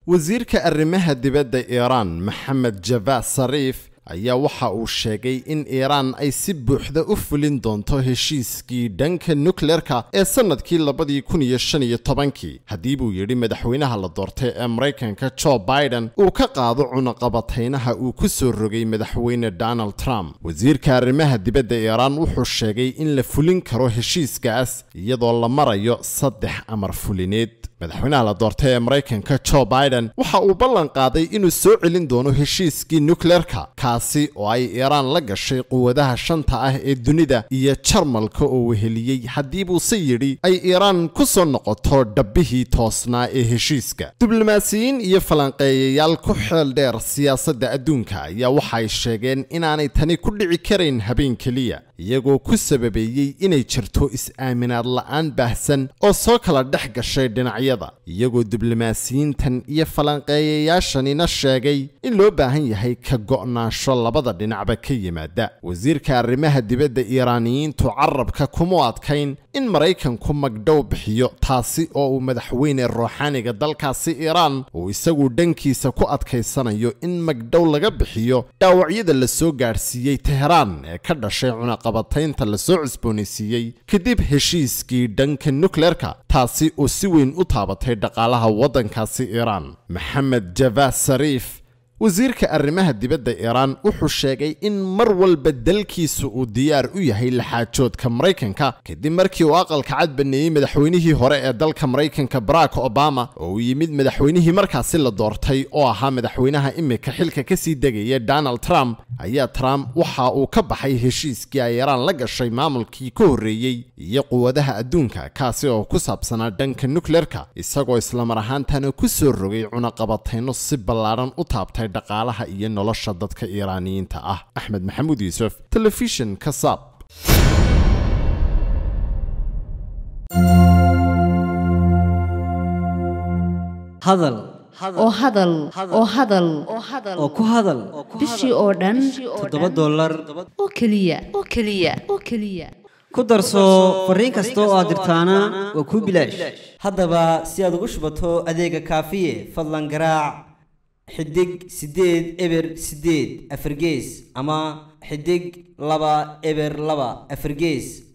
wasiirka arrimaha dibadda iiraan maxamed javad sariif ayaa waxa uu sheegay in iiraan ay si buuxda u fulin doonto heshiiskii dhanka nukleerka ee sannadkii labadii kun iyo shan iyo tobankii haddii buu yidhi madaxweynaha la doortay ee maraykanka jo biden uu ka qaado cunaqabataynaha uu ku soo rogay madaxweyne donald trump wasiirka arrimaha dibadda iiraan wuxuu sheegay in la fulin karo heshiiskaas iyadoo la marayo saddex amar fulineed madaxweynaha la doortay ee maraykanka jo biden waxa uu ballan qaaday inuu soo celin doono heshiiskii nukleerka kaasi oo ay iiraan la gashay quwadaha shanta ah ee dunida iyo jarmalka oo weheliyey haddii buuse yidhi ay iiraan ku soo noqoto dhabbihii toosnaa ee heshiiska diblomaasiyiin iyo falanqeeyayaal ku xeel dheer siyaasadda adduunka ayaa waxay sheegeen inaanay tani ku dhici karayn habeen keliya iyagoo ku sababeeyey inay jirto is-aaminaad la'aan baahsan oo soo kala dhex gashay dhinacyada iyagoo diblomaasiyiintan iyo falanqeeyayaashanina sheegay in loo baahan yahay ka go'naansho labada dhinacba ka yimaada wasiirka arrimaha dibadda iiraaniyiintu carabka kuma adkayn in maraykanku magdhow bixiyo taasi oo uu madaxweyne ruuxaaniga dalkaasi iiraan uu isagu dhankiisa ku adkaysanayo in magdhow laga bixiyo dhaawacyada la soo gaadhsiiyey teheraan ee ka dhashay cunaqabataynta la soo cusboonaysiiyey kadib heshiiskii dhanka nukleerka taasi oo si weyn u taabatay dhaqaalaha waddankaasi iiraan maxamed javad sariif wasiirka arrimaha dibadda iiraan wuxuu sheegay in mar walba dalkiisu uu diyaar u yahay laxaajoodka maraykanka kadib markii uu aqalka cad baneeyey madaxweynihii hore ee dalka maraykanka barack obama oo uu yimid madaxweynihii markaasi la doortay oo ahaa madaxweynaha imika xilka kasii degaya donald trump ayaa trump waxa uu ka baxay heshiiskii ay iiraan la gashay maamulkii ka horreeyey iyo quwadaha adduunka kaasi oo ku saabsanaa dhanka nukleerka isagoo islamar ahaantana ku soo rogay cunaqabatayno si ballaadhan u taabtay dhaqaalaha iyo nolosha dadka iiraaniyiinta ah axmed maxamuud yuusuf telefishin kasab hadal oo hadal oo hadal oo ku hadal bishii oo dhan toddoba dollar oo keliya oo keliya oo keliya ku darso fariin kasta oo aad dirtaana waa kuu bilaash haddaba si aad ugu shubato adeega kaafiye fadlan garaac xidig siddeed eber siddeed afargees ama xidig laba eber laba afargees